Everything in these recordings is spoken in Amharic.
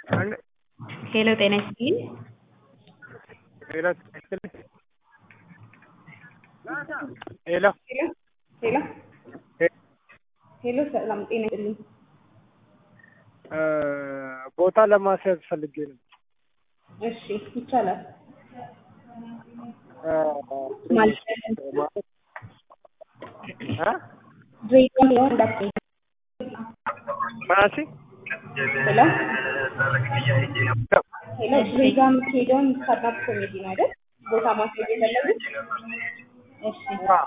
ሄሎ ጤና ይስጥልኝ። ሄሎ ጤና ይስጥልኝ። ሄሎ ሄሎ ሄሎ ሰላም ጤና ይስጥልኝ። ቦታ ለማስያዝ ፈልጌ ነው። እሺ ይቻላል። ማለት ማለት እ ድሬዳዋ ሊሆን እንዳትሄድ። ማሲ ሄሎ ሄሎ ድሬዳዋ የምትሄደውን ስታንዳፕ ኮሜዲ ነው አይደል? ቦታ ማስያዝ የፈለጉት? እሺ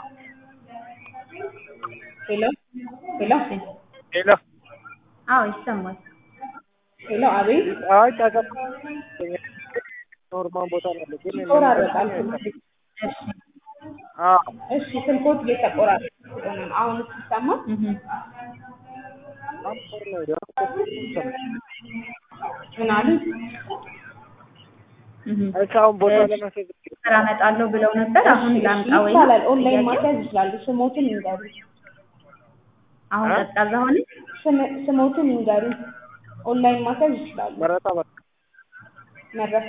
ሄሎ ሄሎ ሄሎ አዎ ይሰማል። ሄሎ አቤት አይ ጫጫ ኖርማል ቦታ ነው ያለው ግን ይቆራረጣል። እሺ አዎ እሺ ስልኮት እየተቆራረጠ ስለሆነ ነው። አሁን ሲሰማ እህ ምን አሉ? እህ እሺ አሁን ቦታ ለማስያዝ ስራ እመጣለሁ ብለው ነበር። አሁን ላምጣ ወይ? ይቻላል። ኦንላይን ማስያዝ ይችላሉ። ስሞትን ይንገሩ። አሁን እ? ቀዝቃዛ ሆነ። ስም- ስሞትን ይንገሩ። ኦንላይን ማስያዝ ይችላሉ። መረጣ በቃ መረሳ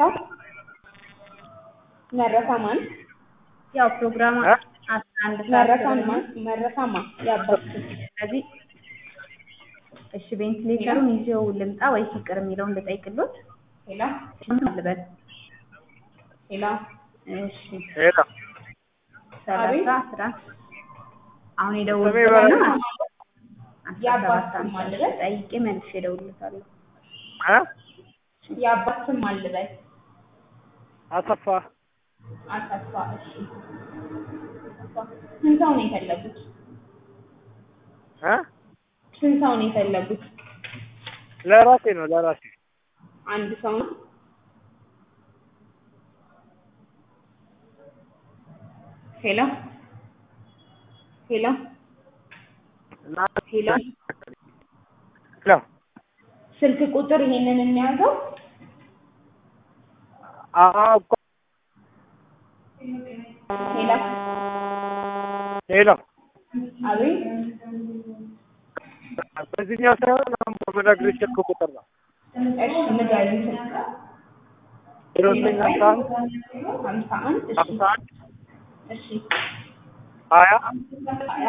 መረሳ ማን? ያው ፕሮግራም እ? አስራ አንድ ሰዓት መረሳን ስለሆነ ማን? መረሳ ማን? ያባት ስለዚህ እሺ ቬንቲሌተሩን ይዤው ልምጣ ወይ ፍቅር የሚለውን ልጠይቅሎት ሄላ ልበል። ሄላ እሺ ሄሎ ሰላሳ አስራ አሁን ስሜ የደውልልኝ በረከት ነው። የአባት ስም ማን ልበል? ጠይቄ መልሼ እደውልለታለሁ። እ የአባት ስም ማን ልበል? አሰፋ አሰፋ። እሺ አሰፋ። ስንት ሰው ነው የፈለጉት? እ ስንት ሰው ነው የፈለጉት? ለራሴ ነው ለራሴ አንድ ሰው ነው። ሄሎ ሄሎ እና ሄሎ ሄሎ ስልክ ቁጥር ይሄንን የሚያዘው አዎ እኮ ሄሎ ሄሎ አቤት በዚህኛው ሳይሆን አሁን በምነግርሽ ስልክ ቁጥር ነው እሺ ንገሪኝ ስልክ ዜሮ ዘጠኝ አስራ አንድ ሀምሳ አንድ እሺ ሀምሳ አንድ እሺ ሀያ ሀያ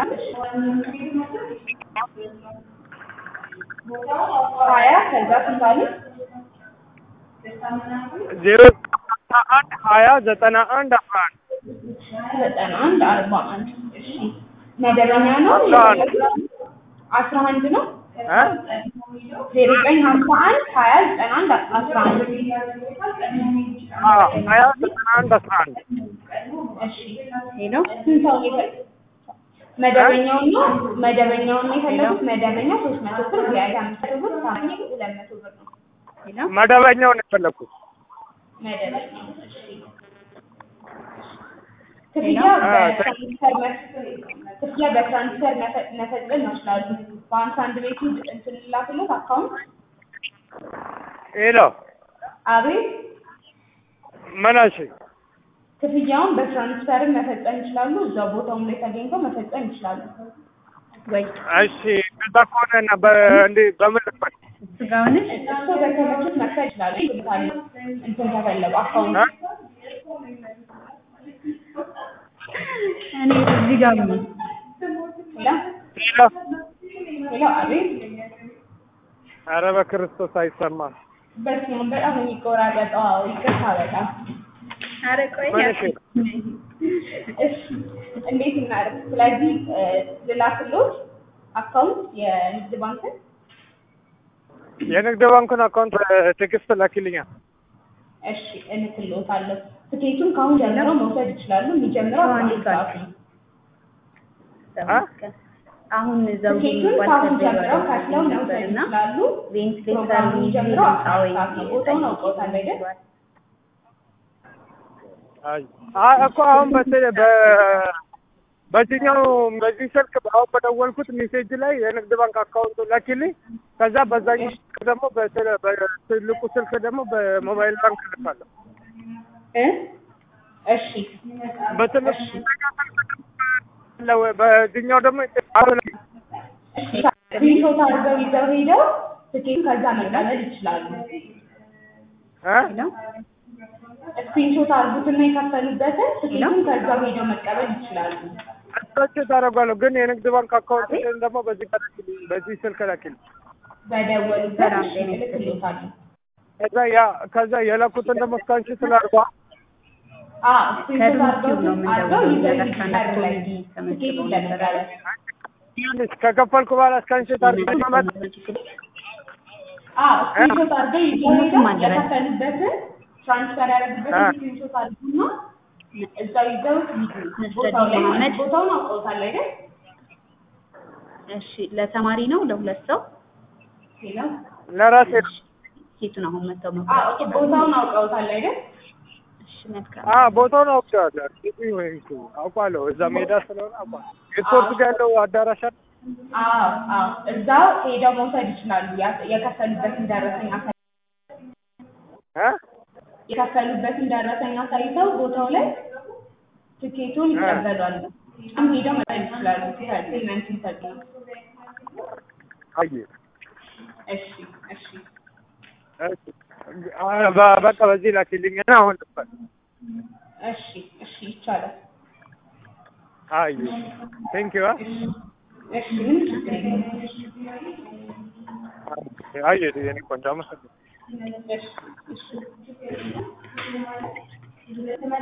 ሀያ ከዛ ስንት አለ? ዜሮ አስራ አንድ ሀያ ዘጠና አንድ አስራ አንድ ዘጠና አንድ አርባ አንድ እሺ መደበኛ ነው አስራ አንድ አስራ አንድ ነው እ ዜሮ ዘጠኝ ሀምሳ አንድ ሀያ ዘጠና አንድ አስራ አንድ አዎ ሀያ ዘጠና አንድ አስራ አንድ እሺ ሄሎ ስንት ሰው ነው የፈ- መደበኛውን ነው መደበኛውን ነው የፈለጉት መደበኛ ሶስት መቶ ብር ቪአይፒ አምስት መቶ ብር ሳምንት ሁለት መቶ ብር ነው ሄሎ መደበኛውን የፈለኩት መደበኛው እሺ ክፍያ ሄሎ? በትራንስፈር መ- ክፍያ በትራንስፈር መፈ- መፈጸም ይችላሉ በሀምሳ አንድ ቤቱ እንትን ላክሎት አካውንት ሄሎ አቤት መናሽ ክፍያውን በትራንስፈርም መፈጸም ይችላሉ እዛው ቦታውም ላይ ተገኝተው መፈጸም ይችላሉ ወይ እሺ ከዛ ከሆነ እና በእንዴ በምን ልክፈል ስጋውንሽ እሱ በተመቹት መክፈል ይችላሉ ይልካሉ እንትን ከፈለጉ አካውንት እ? እኔ እዚህ ጋር ነኝ። ሄሎ ሄሎ ሄሎ አቤት ኧረ በክርስቶስ አይሰማም በስመ አብ በጣም ነው የሚቆራረጠው አዎ ይቅርታ በጣም ኧረ ቆይ መነሽ እሺ እንዴት እናድርግ ስለዚህ እ፣ ልላክሎት አካውንት የንግድ ባንክን የንግድ ባንኩን አካውንት ትዕግስት ላኪልኛል እሺ እልክልዎታለሁ ትኬቱን ከአሁን ጀምረው መውሰድ ይችላሉ የሚጀምረው አዎ፣ አስራ አንድ እንዴት ሰዓት ነው እ? አሁን ዘውዴ ትኬቱን የሚባል ከአሁን ከዚህ ጀምረው በፊት ከፍለው መውሰድ ነበርና ይችላሉ ቬንቲሌተር ፕሮግራሙ የሚጀምረው አስራ አንድ ሰዓት ነው ቦታውን አውቀውታል አይደል አይ አይ እኮ አሁን በተ- በ በዚህኛው በዚህ ስልክ አሁን በደወልኩት ሜሴጅ ላይ የንግድ ባንክ አካውንቱ ላኪልኝ። ከዛ በዛኛው ስልክ ደግሞ በትል- በትልቁ ስልክ ደግሞ በሞባይል ባንክ ልካለሁ። እ እሺ በትልቁ በዚህኛው ደግሞ አሁን ስክሪንሾት አድርገው ይዘው ሄደው ትኬቱን ከዛ መቀበል ይችላሉ እ ሄሎ ስክሪንሾት አድርጉትና የከፈሉበትን ትኬቱን ከዛው ሄደው መቀበል ይችላሉ። እሳቸው ታደርጓለሁ ግን የንግድ ባንክ አካውንት ደግሞ በዚህ ላኪልኝ፣ በዚህ ስልክ ላኪልኝ። በደወሉበት ሰላም እሺ ጤና ይስጥልኝ። እልክልዎታለሁ። ከዛ ያ ከዛ የላኩትን ደግሞ ስካንሽ ስላርጓ አዎ ስክሪንሾት ከዶንኪው ነው አድርገው አድርገው የምንደውለው። ይዘው እዛ ይሄዳሉ ጋር ላይ ኮሜዲ ተመዝግበው ትኬቱን ነበረ። ለመቀበል ከከፈልኩ በኋላ ስካንሽ ታርጓ መመጥ አዎ ስክሪንሾት አድርገው ይዘው ስሙትም ሄደው አለ በል። የከፈሉበትን ትራንስፈር ያደረጉበትን አ። ስክሪንሾት አድርጉና እዛው ይዘው ይሄዱ። መስተዲ ቦታው ላይ መሐመድ። ቦታውን አውቀውታል አይደል? እሺ ለተማሪ ነው ለሁለት ሰው ሌላው ለራሴ ሴቱን አሁን መተው አዎ መቁረጥ ኦኬ፣ ቦታውን አውቀውታል አይደል? እሺ መልካም አ ቦታውን አውቄዋለሁ። ቲቪ ወይም እሱ አውቃለሁ። እዛ ሜዳ ስለሆነ አውቃለሁ። የስፖርት ጋር ያለው አዳራሽ አለ። አዎ አዎ፣ እዛው ሄደው መውሰድ ይችላሉ። ያ- የከፈሉበትን ደረሰኝ አሳይ እ የከፈሉበትን ደረሰኝ አሳይተው ቦታው ላይ ትኬቱን እ። ይቀበላሉ። አሁን ሄደው መጠን ይችላሉ። ፔመንት ይሰጡ። አየ እሺ እሺ እሺ። አ- በ- በቃ በዚህ ላኪልኝ እና አሁን ልበል። እሺ እሺ ይቻላል። አየ ቴንክ ዩ እሺ ምንም ችግር የለም። አየ የኔ ቆንጆ አመሰግናለሁ። እሺ እሺ